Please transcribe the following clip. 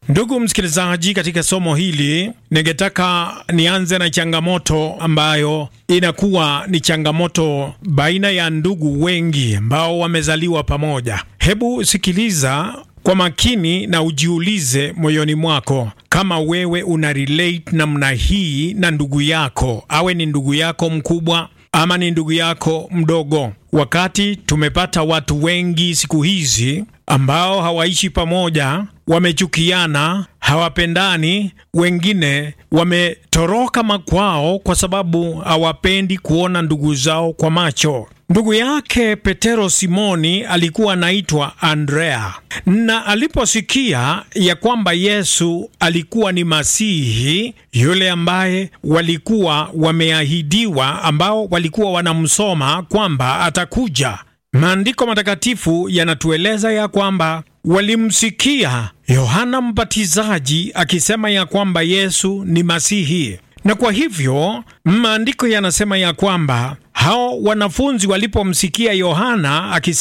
Ndugu msikilizaji, katika somo hili ningetaka nianze na changamoto ambayo inakuwa ni changamoto baina ya ndugu wengi ambao wamezaliwa pamoja. Hebu sikiliza kwa makini na ujiulize moyoni mwako kama wewe una relate namna hii na ndugu yako, awe ni ndugu yako mkubwa ama ni ndugu yako mdogo. Wakati tumepata watu wengi siku hizi ambao hawaishi pamoja, wamechukiana, hawapendani, wengine wametoroka makwao kwa sababu hawapendi kuona ndugu zao kwa macho. Ndugu yake Petero Simoni alikuwa anaitwa Andrea, na aliposikia ya kwamba Yesu alikuwa ni Masihi yule ambaye walikuwa wameahidiwa, ambao walikuwa wanamsoma kwamba atakuja, maandiko matakatifu yanatueleza ya kwamba walimsikia Yohana Mbatizaji akisema ya kwamba Yesu ni Masihi na kwa hivyo maandiko yanasema ya kwamba hao wanafunzi walipomsikia Yohana akisema